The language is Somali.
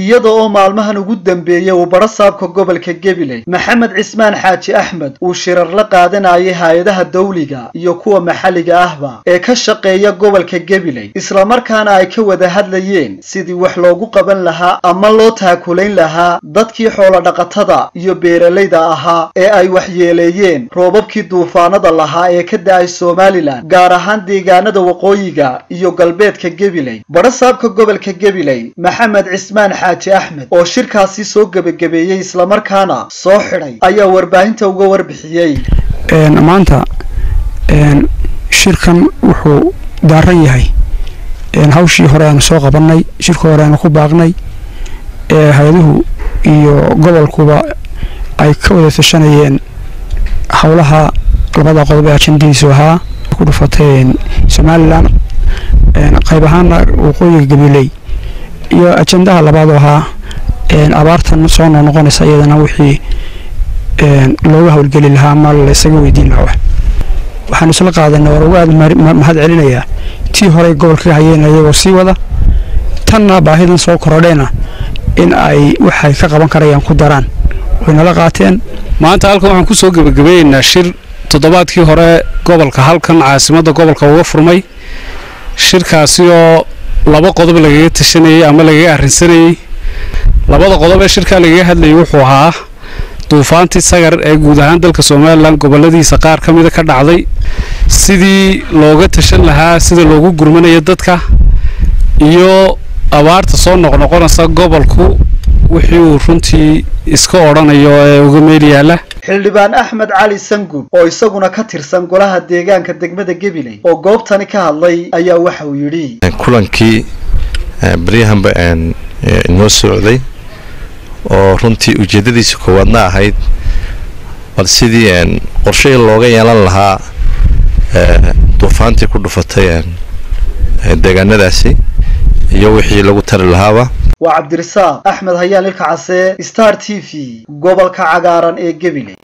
iyada oo maalmahan ugu dambeeyey uu badhasaabka gobolka gabiley maxamed cismaan xaaji axmed uu shirar la qaadanayay hay-adaha dawliga iyo kuwa maxalliga ahba ee ka shaqeeya gobolka gabiley islamarkaana ay ka wada hadlayeen sidii wax loogu qaban lahaa ama loo taakulayn lahaa dadkii xoolodhaqatada iyo beeralayda ahaa ee ay waxyeeleeyeen roobabkii duufaanada lahaa ee ka da-ay somalilan gaar ahaan deegaanada waqooyiga iyo galbeedka gabiley badhasaabka gobolka gabiley maxamed cismaan xaaji axmed oo shirkaasi soo gebagabeeyey islamarkaana soo xidhay ayaa warbaahinta uga warbixiyey maanta shirkan wuxuu daaran yahay hawshii hore aanu soo qabannay shirka hore aanu ku baaqnay hay-aduhu iyo gobolkuba ay ka wada tashanayeen howlaha labada qodob ee ajendadiisu ahaa ku dhufatay somalilan qayb ahaana waqooyiga gabiley iyo ajendaha labaadoo ahaa abaartan soo noqnoqonaysa iyadana wixii looga howlgeli lahaa ama laysaga weydiin lahaa waxaanu isla qaadanay war uga aad mahad celinayaa tii horey gobolka hayeen iyagoo sii wada tanna baahidan soo korodhayna in ay waxay ka qaban karayaan ku daraan waynala qaateen maanta halkan waxaan ku soo gebagabeeyeynaa shir toddobaadkii hore gobolka halkan caasimadda gobolka uga furmay shirkaasi oo laba qodob lagaga tashanayey ama lagaga arrinsanayey labada qodob ee shirkaa lagaga hadlayay wuxuu ahaa duufaantii sagar ee guud ahaan dalka somalilan goboladiisa qaar ka mida ka dhacday sidii looga tashan lahaa sida loogu gurmanayo dadka iyo abaarta soo noqnoqonaysa gobolku wixii uu runtii iska odhanayo ee uga meel yaalla xildhibaan axmed cali sangub oo isaguna ka tirsan golaha deegaanka degmada gabiley oo goobtani ka hadlay ayaa waxa uu yidhi kulankii baryahanba inoo socday oo runtii ujeeddadiisa koowaadna ahayd bal sidii qorshihii looga yeelan lahaa duufaantii ku dhufatay deegaanadaasi iyo wixii lagu tari lahaaba waa cabdirasaaq axmed hayaan ilka case star t v gobolka cagaaran ee gabiley